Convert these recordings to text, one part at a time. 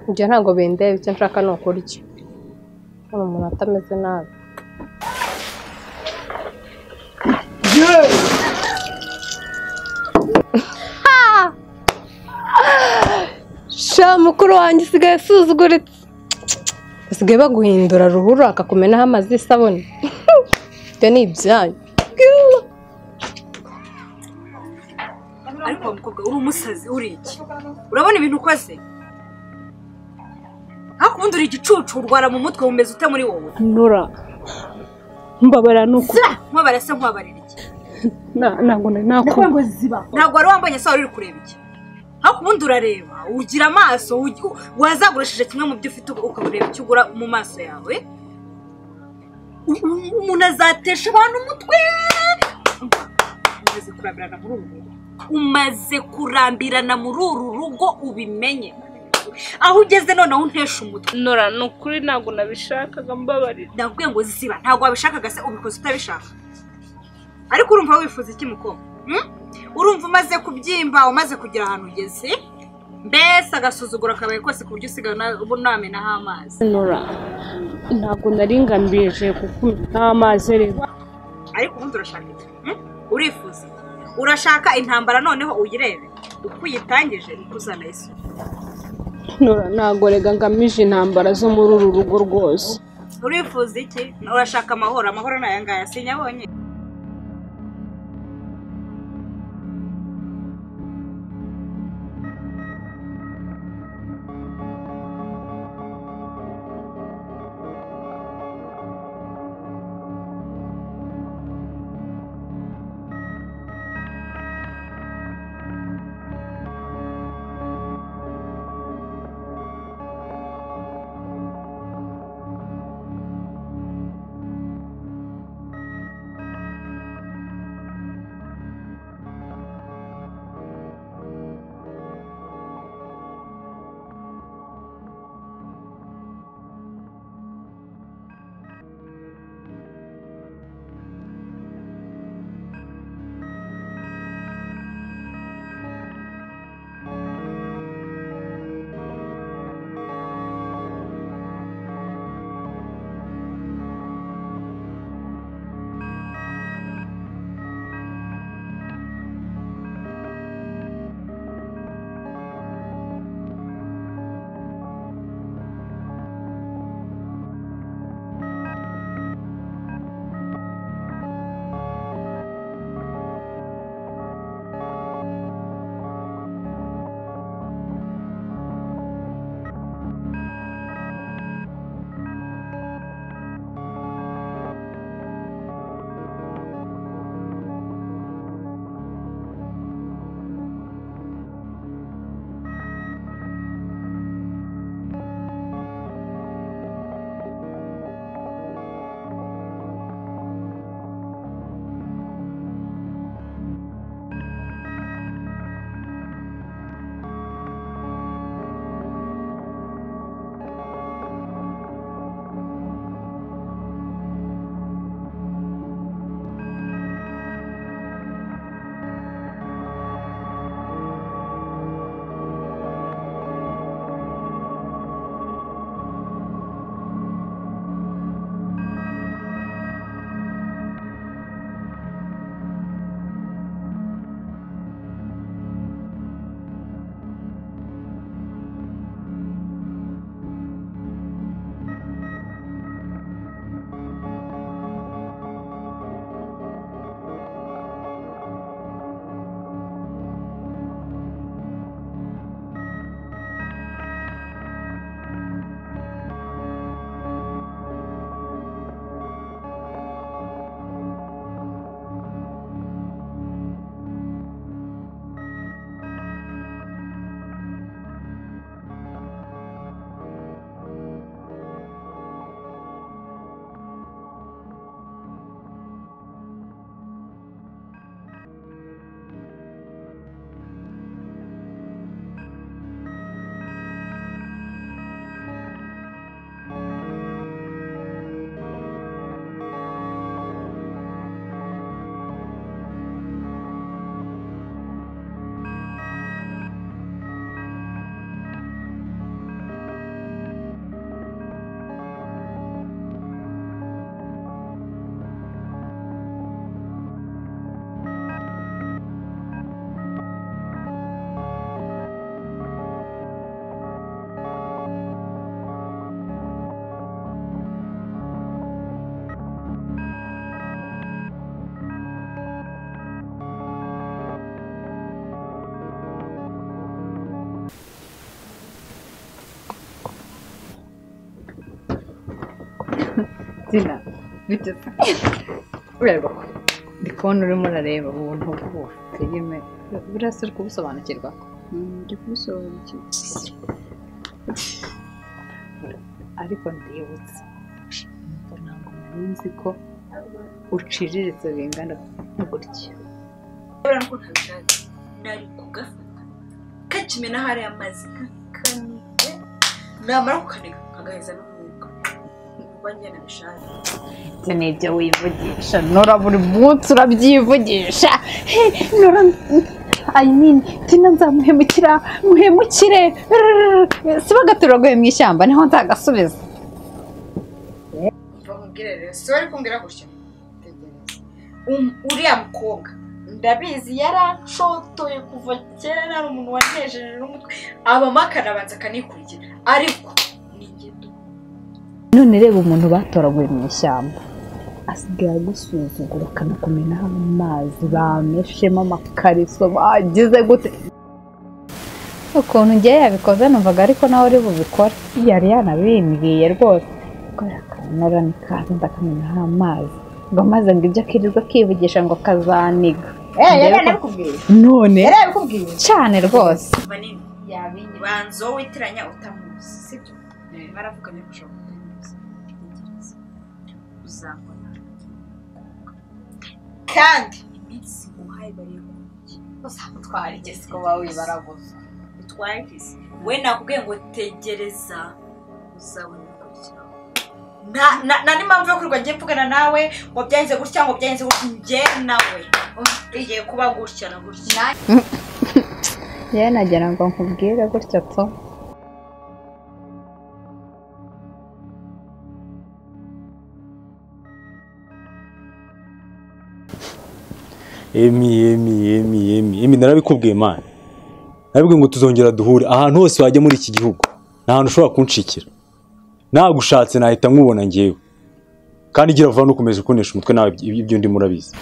ibyo ntabwo bindeba icyo nshaka ni ukurya ni umuntu atameze nabi sha mukuru wanjye usigaye usuzuguritse basigaye baguhindura ruhurura akakumenaho amazi y'isabune ibyo ni ibyayo ariko mukobwa uri umusazi uri iki urabona ibintu ukoze ariko ubundi uri igicucu urwara mu mutwe wumeze ute muri wowe nura mbabara nuko zira nkubabara se nkubabarira iki na- ntabwo nari nakumva ntabwo wari wambonye se wari uri kureba iki ariko ubundi urareba ugira amaso ugi- wazagurishije kimwe mu byo ufite ubu ukabureba icyo ugura mu maso yawe U- u- umuntu azatesha abantu umutwe umaze kurambirana muri uru rugo umaze kurambirana muri uru rugo ubimenye aho ugeze noneho untesha umutwe nura ni ukuri ntabwo nabishakaga mbabarira ndabwiye ngo ziba ntabwo wabishakaga se ubikoze utabishaka ariko urumva wifuza iki mukobwa hmm? urumva umaze kubyimba umaze kugera ahantu ugeze mbese agasuzuguro akabaye kose ku buryo usigaye na- ubu namenaho amazi nura ntabwo nari ngamije kuko amazi reba ariko ubundi urashaka iki hmm? urifuza iki? urashaka intambara noneho uyirebe uko uyitangije niko uzanayisuka nura ntabwo rega ngamije intambara zo muri uru rugo rwose urifuza iki urashaka amahoro amahoro ni aya ngaya sinyabonye zina bigeze ureba ko ndi kubona urimo urareba ubuntu bwose filime burasa uri kubusobanukirwa ndi kubisobanukirwa ariko ndibutse mbona ngo nari nzi ko uciriritse bingana gutya kubera ko ntabishaka nari kugafata kakimena hariya amazi kakanike namara kukanika kagaheza n'umwuka nuba njye nabishaka ibyo ni ibyo wivugisha nora buri munsi urabyivugisha He, nora I mean, tina nzamuhemukira muhemukire Rrrr. si bagatura guhe mu ishyamba niho nzagasubiza umva mubwire rero si bari kumbwira gutya tegereza Um- uriya mukobwa ndabizi yarancotoye kuva kera ari umuntu wanejeje n'umutwe abamo akanabanza akanikurikira ariko ni ingendo none reba umuntu batoraguye mu ishyamba asigaye agusuzugura akanakumenaho amazi bameshemo amakariso bagize gute ukuntu ngiye yabikoze numvaga ariko nawe uri bubikore yari yanabimbwiye rwose kubera akanora nikaza ndakamenaho amazi ngo amazi ngo ibyo akirirwa akivugisha ngo kazaniga Ndebe ko- kubwira none kubwira cyane rwose manini yabinye banza wowe witiranya utamuzi sibyo baravuganye gushaka kutamuzi Tegereza. uzabona kandi iminsi muhaye bariye twarigeze kuba wibaraguza utwagize we nakubwiye ngo tegereza uzabona ukurikiraho nta nta- nta n'impamvu yo kurwa ngiye mvugana nawe ngo byagenze gutya ngo byagenze gutya njye nawe bigiye kuba gutya na gutya yewe nagira ngo nkubwire gutyo tu emi emi emi emi emi narabikubwiye mani narabikubwiye ngo tuzongera duhure ahantu hose wajya muri iki gihugu nta hantu ushobora kunshikira nagushatse nahita nkubona ngewe kandi igira vuba nukomeje kunesha umutwe nawe iby- ibyo ndimo urabizi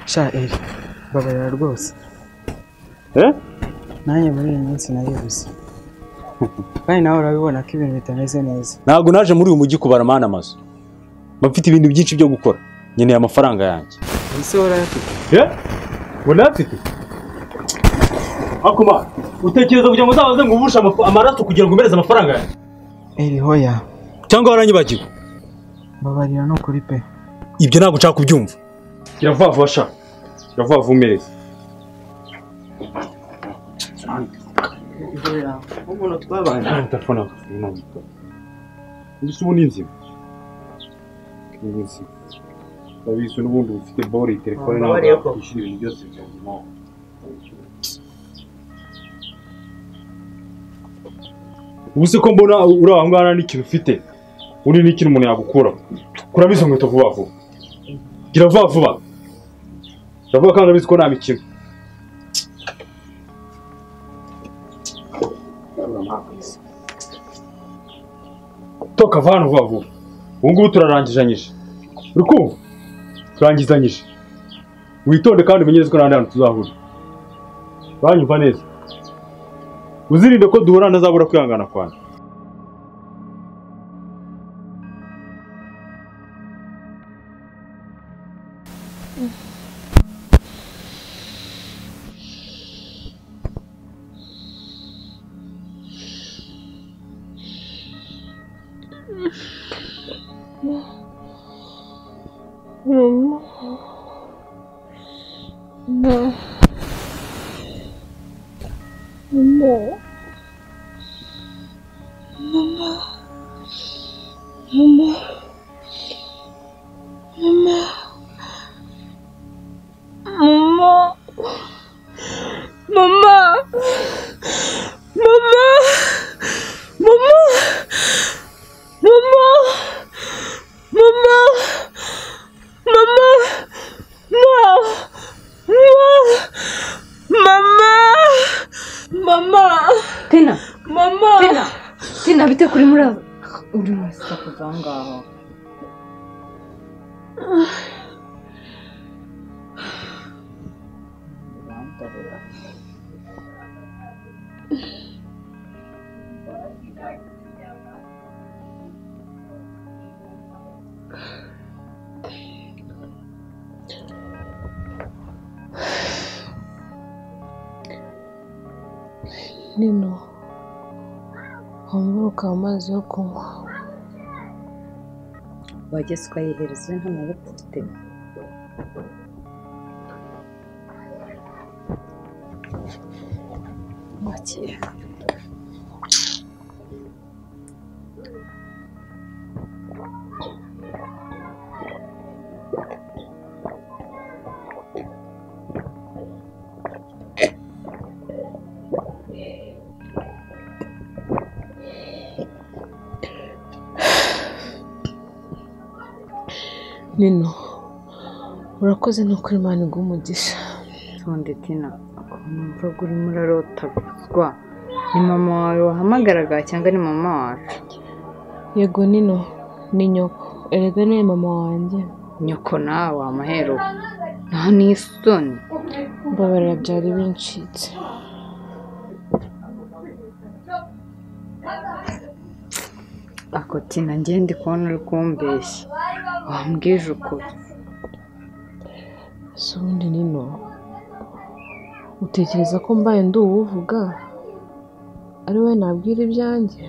sha eri babarira rwose eh? nanjye muri iyi minsi naribuze kandi nawe urabibona ko ibintu bitameze neza ntabwo naje muri uyu mujyi kubara mani amazu mba mfite ibintu byinshi byo gukora nkeneye amafaranga yanjye ese urayafite unafite akoma utekereza kugira ngo uzabaze ngo ubushe amaraso kugira ngo umbereze amafaranga yanjye eri hoya cyangwa waranyibagiwe babarira ni ukuri pe ibyo ntabwo nshaka kubyumva gira vuba vuba sha gira vuba vuba umeze ihoya umuntu twabanye telefone yawe imana mbese ubu ni inzima ni inzima urabizi n'ubundi uba ufite bore iyi telefone Mbabarire ntabwo ko. yakwishyura ibintu byose byawe ubu se ko mbona uri aho ngaho nta n'ikintu ufite uri n'ikintu umuntu yagukuraho kuramo izo nkweto vuba vuba gira vuba vuba uravuga kandi urabizi ko nta mikino toka va hano vuba vuba ubu ngubu turarangizanyije uri kumva turangizanyije witonde kandi umenye neza ko nta hantu tuzahura uranyumva neza uzirinde ko duhura ntazabura kwihangana kwanjye tina mama tina tina bite kuri muraza uri wese akuza aho ngaho nino wambura ukaba amazi yo kunywa wageze ukayihereza nk'amavuta ufite wakira nino urakoze ni ukuri imana iguha umugisha ntonde tina ukuntu mvuga urimo urarota guswa ni mama wawe wahamagaraga cyangwa ni mama wacu yego nino ni nyoko erega niwe mama wanjye nyoko nawe wamahero nta n'isoni mbabarira byari bincitse ako tina ngende kubona uri kumbeshya wambwije ukuri si ubundi nino utekereza ko mbaye ndi uwuvuga ari we nabwira ibyanjye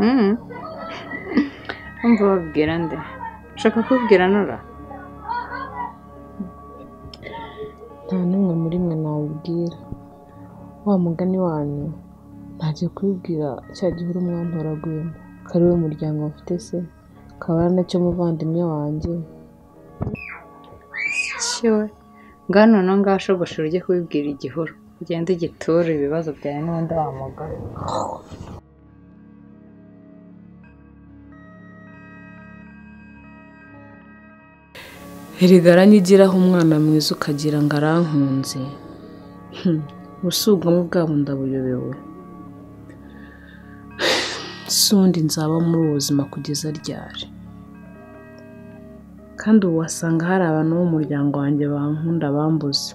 Mm. Umva wabwira nde ushaka kubwira nora nta n'umwe muri mwe nabibwira wa mugani wanyu ntajya kubibwira cya gihuru mwantoraguyemo kari we muryango mufite se kaba ari nacyo muvandimwe wanjye kiwe ngano na ngaho shogoshora ujye kubibwira igihuru ugende ugiture ibibazo byawe n'ubundi wamugana erega aranyigiraho umwana mwiza ukagira ngo arankunze Hmm, ubusugamo bwabo ndabuyobewe si undi nzaba muri ubu buzima kugeza ryari kandi ubu wasanga hari abantu bo mu muryango wanjye bankunda bambuze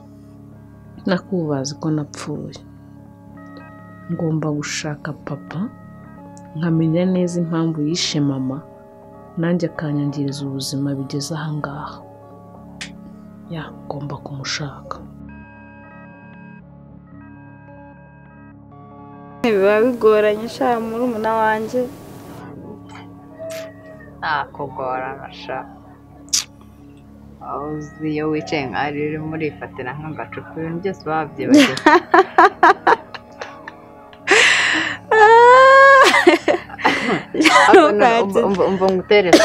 nakubazi ko napfuye ngomba gushaka papa nkamenya neza impamvu yishe mama nanjye akanyangiriza ubuzima bigeze ahangaha ya ngomba kumushaka biba bigoranye sha muri umuna wanjye nta kugorana sha aho uzi iyo wicaye nka rero urimo urifatira nk'agacupa ibintu byose baba byibagirwa Ariko no- umva- umva- umva ngutere so.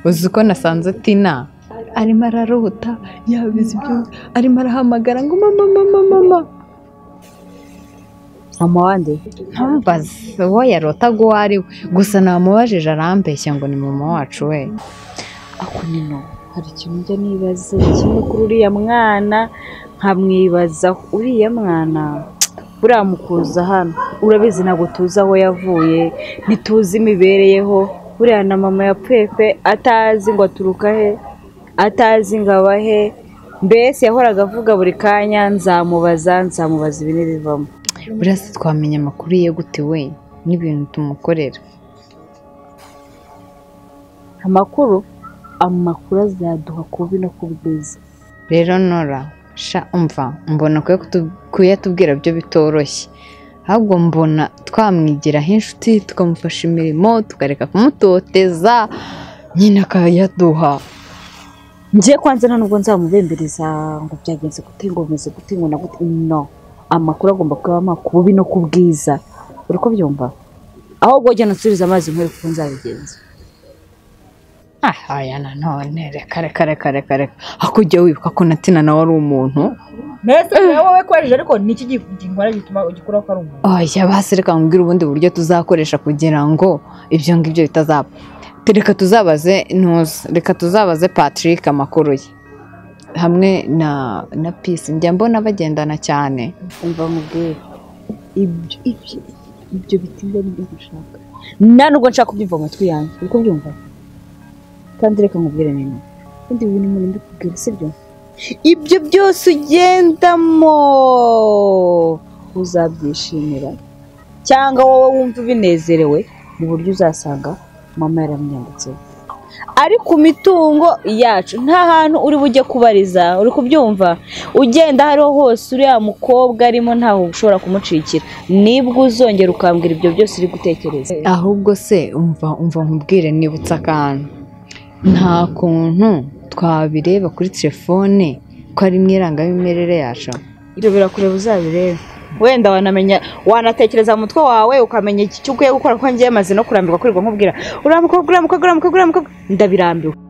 uzi uko nasanze tina arimo ararota yabizi byose arimo arahamagara ngo mama mama mama mama wanjye ntumbaze uwo yarotaga uwo ari we gusa namubajije arambeshya ngo ni mama wacu we ako nino hari ikintu njya nibaza kimwe kuri uriya mwana nkamwibazaho uriya mwana buriya mukuza hano urabizi ntabwo tuzi aho yavuye ntituzi imibereyeho buriya na mama yapfuye pe atazi ngo aturuka he atazi ngo aba he mbese yahoraga avuga buri kanya nzamubaza nzamubaza ibi n'ibivamo buriya se twamenya amakuru ye gute we n'ibintu tumukorera amakuru amakuru azaduha ku bubi no ku bwiza rero nora sha umva mbona kuya- kuyatubwira byo bitoroshye ahubwo mbona twamwigiraho inshuti tukamufasha imirimo tukareka kumutoteza nyine akayaduha ngiye kwanza nta nubwo nzamubembereza ngo byagenze gute ngo bimeze gute ngo na gute no amakuru agomba kuba ku bubi no ku bwiza uri kubyumva ahubwo jya nasubiza amazi nkore kuko nzabigenza ahaya nanone reka reka reka reka reka ariko ujye wibuka ko na tina nawe ari umuntu mbese nawe wowe kwaje ariko niki gihora gituma ugikuraho ko ari umuntu oya basi reka nkubwire ubundi buryo tuzakoresha kugira ngo ibyo ngibyo bitazaba reka tuzabaze ntuza reka tuzabaze patrick amakuru ye hamwe na na pisi njya mbona bagendana cyane umva mubwire ibyo ibyo ibyo bitinda nibyo gushaka nta nubwo nshaka kubyumva mu matwi yanjye uri kubyumva kandi reka nkubwire nini ubundi bintu muri mbikubwira sibyo ibyo byose ugendamo uzabyishimira cyangwa wowe wumva ubinezerewe mu buryo uzasanga mama yaramwiyanditseho ari ku mitungo yacu nta hantu uri bujye kubariza uri kubyumva ugenda aho ariho hose uriya mukobwa arimo ntaho ushobora kumucikira nibwo uzongera ukambwira ibyo byose uri gutekereza ahubwo se umva umva nkubwire nibutse akantu nta kuntu twabireba kuri telefone ko arimo irangamimerere yacu ibyo birakureba uzabirebe wenda wanamenya wanatekereza mu mutwe wawe ukamenya iki cyo ukwiye gukora kuko ngiye maze no kurambirwa kwirirwa nkubwira uriya mukobwa uriya mukobwa uriya mukobwa uriya mukobwa ndabirambiwe